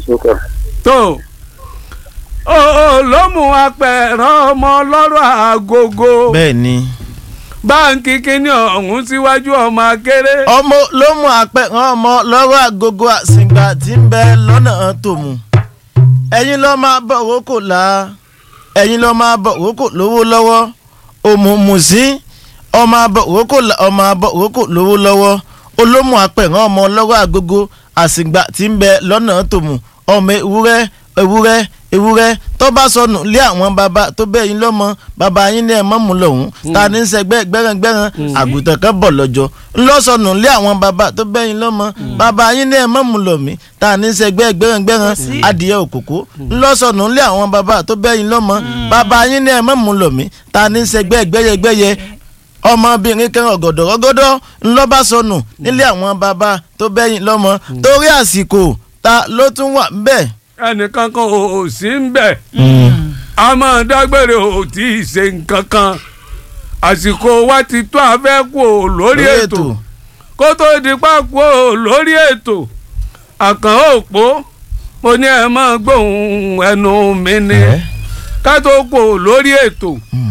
sókè. tó o ló mú apẹ̀rán ọmọ ọlọ́rọ̀ àgógó bẹ́ẹ̀ ni báńkì kínní ọ̀hún síwájú ọmọ akéré ọmọ ló mú apẹ̀rán ọmọ lọ́rọ̀ àgógó àsìngbà tí ń bẹ lọ́nà tòmù ẹ̀yin ló máa bọ̀ wókò là ẹ̀yin ló máa bọ̀ wókò lówó lọ́wọ́ òmùmùsí ọmọ abọ̀ wókò là ọmọ abọ̀ wókò lówó lọ́wọ́ olómù apẹ̀rán ọmọ lọ́rọ̀ àgógó àsìngbà tí ń bẹ lọ́nà tòmù ọmọ ewúrẹ́ ewúrẹ́ ewúrẹ́ tó bá sọnù lé àwọn bàbá tó bẹ́ẹ̀ yín lọ́mọ bàbá yín ní ẹ̀ mọ́ mu lọ́hùn ta ní í sẹ́gbẹ́ gbẹ́rẹ́gbẹ́rẹ́ àgùntàn kan bọ̀ lọ́jọ́ ńlọ́sọnù lé àwọn bàbá tó bẹ́ẹ̀ yín lọ́mọ bàbá yín ní ẹ̀ mọ́ mu lọ́mí ta ní í sẹ́gbẹ́ gbẹ́rẹ́gbẹ́rẹ́ adìyẹ òkòkò ńlọ́sọnù lé àwọn bàbá tó bẹ́ẹ̀ yín lọ́mọ bàbá yín ní ẹ̀ mọ́ mu lọ́mí ta ní í sẹ́gbẹ́ gbẹ́yẹgbẹ́yẹ ọmọbìnrin kan ọ̀gọ̀dọ̀ rọ́gọ́dọ́ ńlọ́bà sọnù nílé àwọn bàbá tó bẹ́yìn lọ́mọ torí àsìkò ta ló tún wà ńbẹ̀. ẹnìkan kan ò sí ń bẹ̀ a máa dágbére ò tí ì ṣe nǹkan kan àsìkò wa ti tó afẹ́ kú ò lórí ètò kó tó di pákó ò lórí ètò àkàn òpó mo ní ẹ máa gbóhùn ẹnu mi ni ká tó kú ò lórí ètò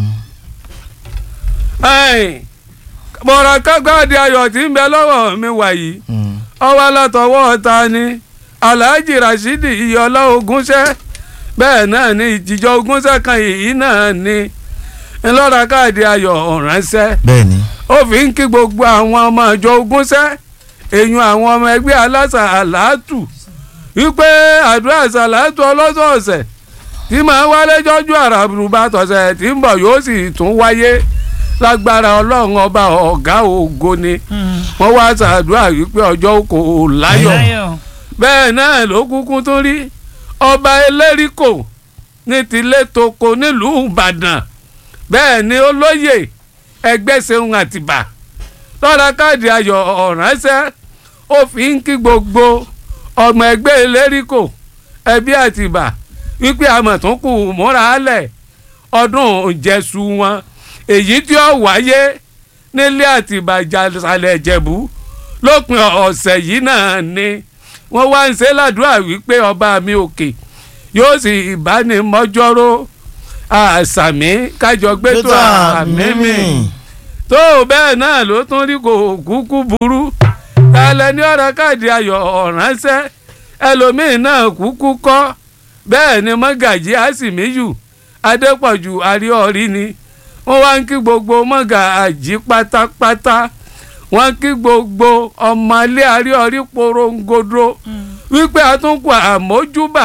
mọ̀ràn kágbáàdì ayọ̀ tí ń bẹ lọ́wọ́ mi wàyí ọwọ́ látọwọ́ ta ni alhaji rasheed iyọlá ogúnṣẹ́ bẹ́ẹ̀ náà ni ìjìjọ ogúnṣẹ́ kan yìí náà ni ńlọ́ra káàdì ayọ̀ ránṣẹ́ bẹ́ẹ̀ ni. ó fi ń kí gbogbo àwọn ọmọ ìjọ ogúnṣẹ́ èyàn àwọn ọmọ ẹgbẹ́ aláṣà àlàátù wípé àdúrà sàlátù ọlọ́sọ̀ọ̀sẹ̀ tí màá wálé jọ́jú àràbùrùbá tọ̀sẹ̀ tí ń bọ̀ yóò sì tún wáyé lágbára ọlọ́run ọba ọ̀gá ògo ni wọ́n wá ṣàdúrà wípé ọjọ́ kò láyọ̀ bẹ́ẹ̀ náà ló kúkú tún rí ọba elérìkò ní tilé toko nílùú ìbàdàn bẹ́ẹ̀ ni olóyè ẹgbẹ́sẹ̀hún àtìbà lọ́ra káàdì ayọ̀ ọ̀ránṣẹ́ ó fi ń kí gbogbo ọmọ ẹgbẹ́ elérìkò ẹbí àtìbà wípé àmọ̀túnkù múra lẹ̀ ọdún ìjẹsù wọn èyí tí ó wáyé nílé àtìbà ìjàsàlẹ̀ ìjẹ̀bú lópin ọ̀sẹ̀ yìí náà ni wọ́n wá ń ṣe ládùúrà wípé ọba mi òkè yóò sì ìbánimọ́jọ́rò àṣàmì kájọ gbé tó àmì mi tó bẹ́ẹ̀ náà ló tún rí kò kúkú burú tálẹ̀ ní ọ̀rọ̀ káàdì ayọ̀ ọ̀ránṣẹ́ ẹlòmíín náà kúkú kọ́ bẹ́ẹ̀ ni mọ́gàjí àsìmíyù adépọ̀jù àríọ̀rí ni wọ́n wá ń kí gbogbo mọ́gàjí pátápátá wọ́n kí gbogbo ọmọlé àríọ̀rí porongodo wípé àtúnkù àmójúbà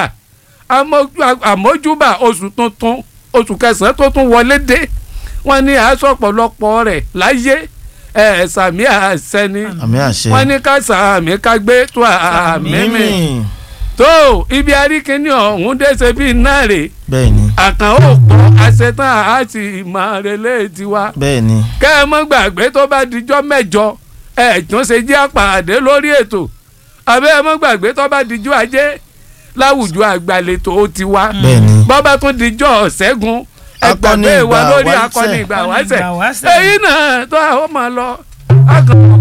àmójúbà oṣù tuntun oṣù kẹsàn-án tó tún wọlé dé wọ́n ní aṣọ ọ̀pọ̀lọpọ̀ rẹ̀ láyé ẹ̀ sàmì àṣẹ ni àmì àṣẹ. wọ́n ní ká sàmì ká gbé tó àmì mi tó ibi aríkíní ọ̀hún dẹ́sẹ̀ bíi náà rè bẹ́ẹ̀ ni àkàn ó pọ̀ àṣetán àti ìmọ̀ relé tiwa bẹ́ẹ̀ ni. kẹ́ ẹ mọ́ gbàgbé tó bá dijọ́ mẹ́jọ ẹ̀ tún ṣe jẹ́ àpàdé lórí ètò àbẹ́ ẹ mọ́ gbàgbé tó bá dijọ́ ajé láwùjọ àgbàlètò ó ti wá bẹ́ẹ̀ ni. bọ́bá tún dijọ́ ṣẹ́gun ẹ Akọni gbàgbé wa ìgbà lórí wáṣẹ̀. akọni ìgbà Akọni wáṣẹ̀ ìgbà wáṣẹ̀. èyí náà tó àwọn máa lọ. akọni